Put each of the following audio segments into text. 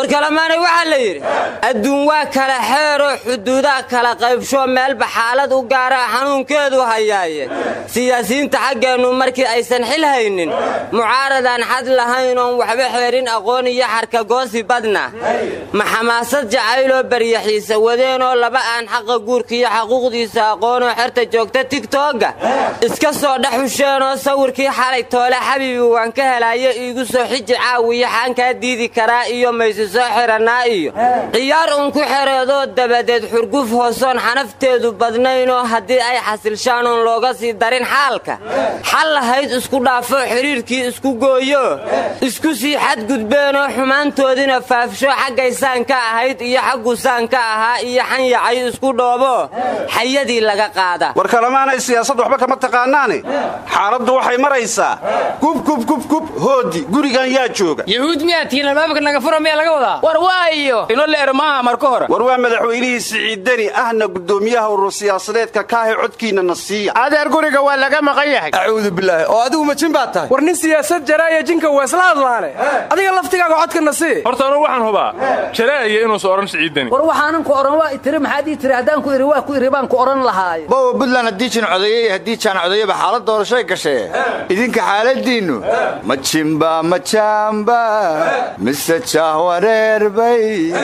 war kalemaanay waxaa la yidhi adduun waa kala xeeroo xuduudaha kala qaybsho meelba xaalad u gaara xanuunkeedu hayaaye siyaasiyiinta xaggeennu markii aysan xil haynin mucaaradaan xad lahayn oon waxba xeerin aqoon iyo xarkagoosi badna ma xamaasad jacayloo baryaxiisa wadeenoo laba aan xaqa guurkiiyo xaquuqdiisa aqoonoo xerta joogta tigtooga iska soo dhex husheenoo sawirkii xalay toole xabiibi waan ka helaayo iigu soo xiji caawiya xaankaa diidi karaa iyo maysi soo xirannaa iyo ciyaar uun ku xereedoo dabadeed xurguf hoosoon xanafteedu badnaynoo haddii ay xasilshaan oon looga sii darin xaalka xal lahayd isku dhaafo xidhiirkii isku gooyo isku sii xadgudbeenoo xumaantoodina faafsho xaggaysaan ka ahayd iyo xaggusaan ka ahaa iyo xanyacay isku dhoobo xayadii laga qaada war kalemaanay siyaasad waxba kama taqaanaane xaaladdu waxay maraysaa gubgubgubgub hoodi gurigan yaa jooga yahuud miyaad tihiin albaabka naga fura miyaa laga wadaa war waayo ino leer maaha marka hore war waa madaxweynihii siciidani ahna guddoomiyaha urur siyaasadeedka kaahe codkiina na siiya adeer guriga waa laga maqan yahay acuudu bilaahi oo adigu ma jin baad tahay war nin siyaasad jaraaya jinka waa isla hadlaane adiga laftigaaga codka na sii horta anugu waxaan hubaa jaraaya inuusa odhan siciidani war waxaanan ku odhan waa itiri maxaad ii tiri haddaan ku iri waa ku iri baan ku odhan lahaaye bowa buntland haddii jin codeeye iyo haddii jaan codeeyeba xaalad doorashay gashee idinka xaaladiinnu ma jimba ma jaamba mise jaahwareerbay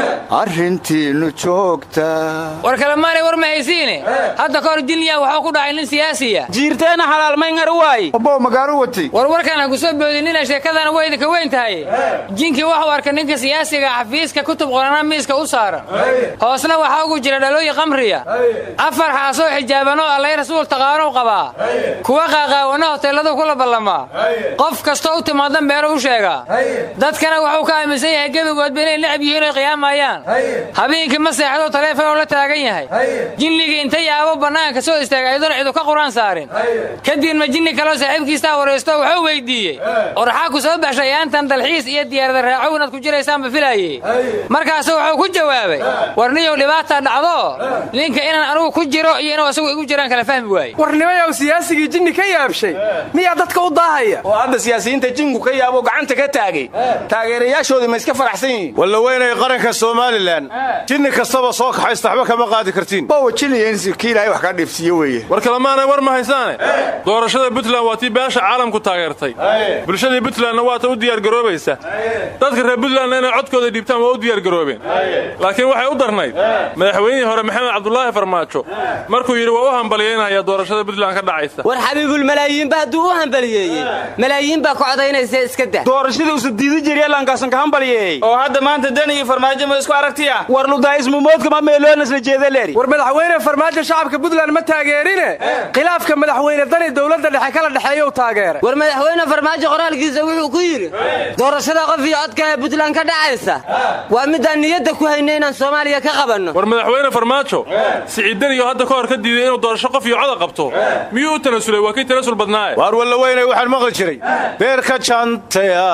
arrintiinnu joogta war kalemaanay war ma haysiine hadda ka hor jilniya waxuu ku dhacay nin siyaasiya jiirteena halaalmayngar waay obow magaalo watay war warkaan ha ku soo boodinina sheekadana way idinka weyn tahay jinkii waxuu arkay ninka siyaasiga xafiiska kutub qorana miiska u saaran hoosna waxaa ugu jira dhalooyin qamriya afar xaasoo xijaabanoo allay rasuul taqaanow qabaa kuwa qaaqaawana hoteelladuu kula ballamaa qof kastoo u timaada meelu u sheegaa dadkana wuxuu ka aaminsan yahay gebigoodba inay necab yihiin oy qiyaamayaan habeenkii ma seexdoo taleefonoo la taagan yahay jinnigii inta yaabo bannaanka soo istaagay ayadoon cidu ka quraan saarin kadibna jinni kaloo saaxiibkiistaa waraysto wuxuu weyddiiyey oraxaa ku soo baxshay aantan dalxiis iyo diyaarada raacow inaad ku jiraysaanba filaayey markaasu wuxuu ku jawaabay war niyow dhibaataa dhacdo ninka inaan anugu ku jiro iyo inuu asagu igu jiraan kala fahmi waaye warnimayow siyaasigii jinni ka yaabshay miyaa dadka u daahaya oo hadda siyaasiyiinta jinku ka yaabo gacanta ka taagay taageerayaashoodu ma iska faraxsan yihiin walla weynay qaranka somalilan jinni kastaba soo kaxaysta waxba kama qaadi kartiin bowa jiniya in kii ilaahay wax kaa dheefsiiye weeye war kalemaanay war ma haysaane doorashada puntland waa tii beesha caalamku taageertay bulshadii puntlandna waata u diyaargaroobaysa dadka reer puntlandna inay codkooda dhiibtaan waa u diyaargaroobeen laakiin waxay u darnayd madaxweynihii hore maxamed cabdulaahi farmaajo markuu yidhi waa u hambalyaynaya doorashada puntland ka dhacaysa war xabiibul malaayiinba hadduu u hambaliyeeyey malaayiin baa ku codaynaysa iska dah doorashadii usa diidi jiryalankasan ka hambalyeeyey oo hadda maanta dani iyo farmaajo ma isku aragtiya war ludaa'ismumoodka ma meeloonas la jeedaleri war madaxweyne farmaajo shacabka puntland ma taageerine khilaafka madaxweyne dani dowladda dhexe kala dhexeeyou taageeray war madaxweyne farmaajo qoraalkiisa wuxuu ku yidhi doorashada qof iyo codka ee puntland ka dhacaysa waa midaan niyadda ku hayna inaan soomaaliya ka qabanno war madaxweyne farmaajo siciidaniyo hadda ka hor ka diiday inuu doorasho qof iyo coda qabto miyuu u tanasulay waa kii tanasul badnaaye waar walla weynay waxaan maqli jiray beerka jantaya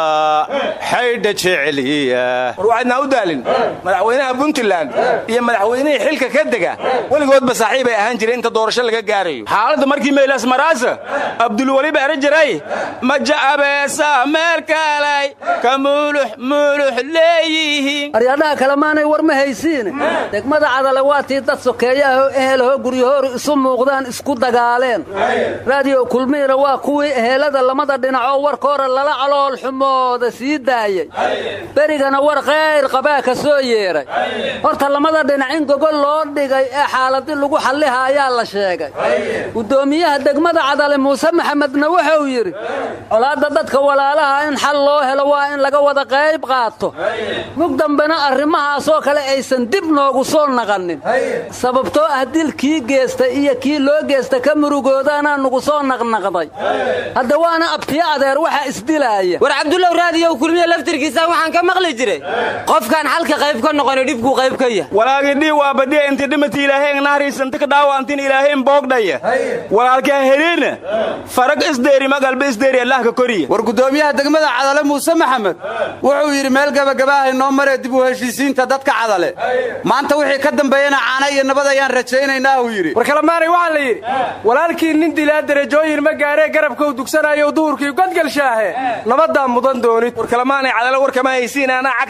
xaydha jeceliya war waxaadnaa u daalin madaxweynaha puntland iyo madaxweynihii xilka ka dega weligoodba saaxiibay ahaan jireen inta doorasho laga gaarayo xaaladda markii meylas maraasa abdulweliba era jiray ma jacabeesa meel kalay ka muulux muulux leeyihiin aryadhaha kalemaanay war ma haysiine degmada cadale waa tii dad sokeeyaahoo ehelahoo guryahooru isu muuqdaan isku dagaaleen raadiyo kulmiina waa kuwii ehelada lamada dhinacoo warkoora lala calool xumooda sii daayey berigana war khayr qabaa ka soo yeedhay horta lamada dhinac in gogol loo dhigay ee xaaladi lagu xalliha ayaa la sheegay guddoomiyaha degmada cadale muuse maxamedna wuxuu yidhi colaadda dadka walaalaha in xal loo helo waa in laga wada qayb qaato mug dambena arrimahaasoo kale aysan dib noogu soo naqanin sababtoo ah dil kii geesta iyo kii loo geesta ka murugoodaanaa nugu soo naqnaqday hadda waana abtiyo adeer waxa isdilaaya war cabdullaw raadiyow kulmiye laftirkiisa waxaan ka maqli jiray qofkaan xalka qayb ka noqoni dhibkuu qayb ka yah walaagii dhii waa badhiya inti dhimati ilaaheen nahriisanti ka dhaawaantin ilaaheen boogdhaya walaalkaa heliina farag isdeeri magalba isdeeri allah ka koriya war guddoomiyaha degmada cadale muuse maxamed wuxuu yidhi meel gabagabaahay noo maree dib u heshiisiinta dadka cadale maanta wixii ka dambeeyana caana iyo nabad ayaan rajaynaynaa uu yidhi war kalemaanay waxaa la yidhi walaalkii nin dilaa derajooyin ma gaaree garabkau dugsanayo duhurkii godgalshaahe nabaddaa mudan doonid war kalemaanay cadale war kama haysiin anaa cagta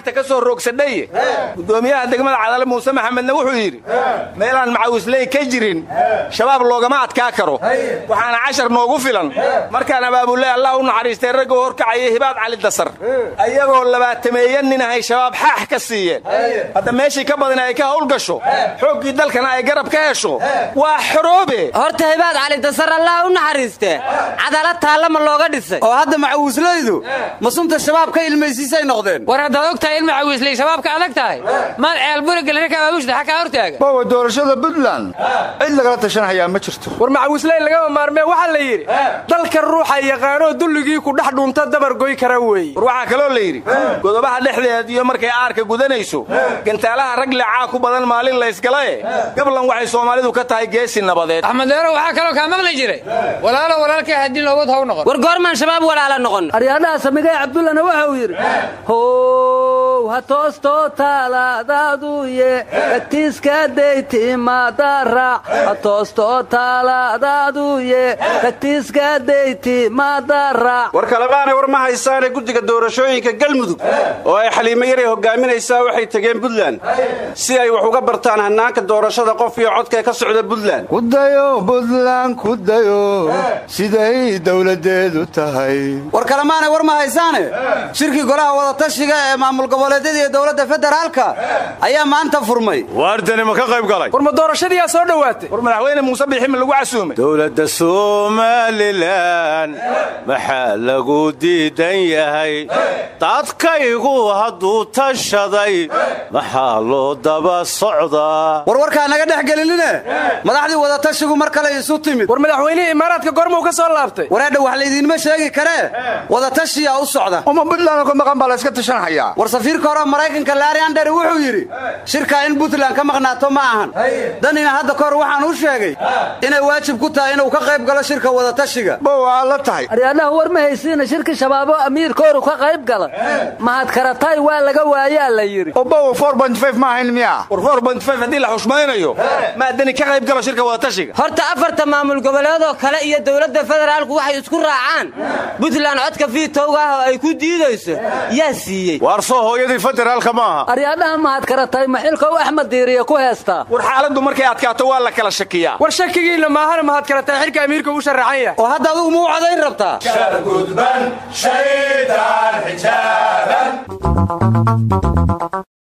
cagta ka soo roogsadhaye gudoomiyaha degmada cadale muuse maxamedna wuxuu yidhi meelaan macawisley ka jirin shabaab loogama adkaa karo waxaana cashar noogu filan markaan abaabulle allah u naxariistay ragga u horkacaya hibaad cali dasar ayagoo labaatameeya nin ahay shabaab xaax ka siiyeen hadda meeshii ka badan ay ka hawlgasho xooggii dalkana ay garab ka hesho waa xoroobe horta hibaad cali dasar allah u naxariiste cadaalad taallama looga dhisay oo hadda macawisleydu ma sunta shabaab ka ilmaysiisay noqdeen war haddaad og tahay in macawiisley shabaabka adag tahay maad ceelburi gelina ka abaabushda xakaa hortaaga bawa doorashada puntland cid lagala tashanhayaa ma jirto war macawisley lagama maarmee waxaa la yidhi dalka ruuxa yaqaanoo dulligii ku dhex dhunta dabargoy kara weeye war waxaa kaloo la yidhi godobaha dhexdeed iyo markay aarka gudanayso gantaalaha rag leecaa ku badan maalin laysgalae gablan waxay soomaalidu ka tahay geesi nabadeed axmed deero waxaa kaloo kaa maqli jiray walaalo walaalkaa haddii loobad haw noqon war goormaan shabaab walaala noqon aryaadhaha samigay cabdullana waxau yidhi how ha toostoo taalaadaaduye tagtiiska daytimadaraac ha toostoo taalaadaaduye tagtiiska daytimadaraac war kalemaanay war ma haysaane guddiga doorashooyinka galmudug oo ay xaliimo yaray hogaaminaysaa waxay tegeen buntland si ay wax uga bartaan hannaanka doorashada qof iyo codkae ka socda buntland kudayo buntland kudayo siday dowladeedu tahay war kalemaanay war ma haysaane shirkii golaha wadatashiga ee maamul goboleedyada iyo dowladda federaalka ayaa maanta furmay waardani ma ka qayb galay war ma doorashadiyaa soo dhowaatay war madaxweyne muuse biixi ma lagu casuumay dowladda somalilan maxaa lagu diidan yahay dadkaygu hadduu tashaday maxaa loo daba socdaa warwarkaa naga dhex gelinine madaxdii wadatashigu mar kale isu timid war madaxweynihii imaaraadka goormuu ka soo laabtay wareedha wax laydiinma sheegi karee wadatashiyaa u socda uma puntland ka maqan baa layska tashanhayaa war safiirka hore maraykanka laari andheri wuxuu yidhi shirkaa in puntland ka maqnaato ma ahan danina hadda kahor waxaan u sheegay inay waajib ku tahay inuu ka qayb galo shirka wadatashiga ba waa la tahay aryaadhaha war ma haysiina shirki shabaabo amiirkooru ka qayb gala mahad karatay waa laga waayaa la yidhi obow ma ahayn miya war haddii la xushmaynayo maadani ka qayb galo shirka wadatashiga horta afarta maamul goboleedoo kale iyo dowladda federaalku waxay isku raacaan puntland codka fiitowga ah oo ay ku diidayso yaa siiyey waar soo hooyadii federaalka maaha aryaadhaha mahad karatay maxilkow axmed diiriye ku heestaa war xaaladdu markay adkaato waa la kala shakiyaa war shakigiinna maahana mahad karatay xilka amiirka u sharaxan yahay oo hadda adugu ma u cadayn rabtaa gudban shaydaan xijaaban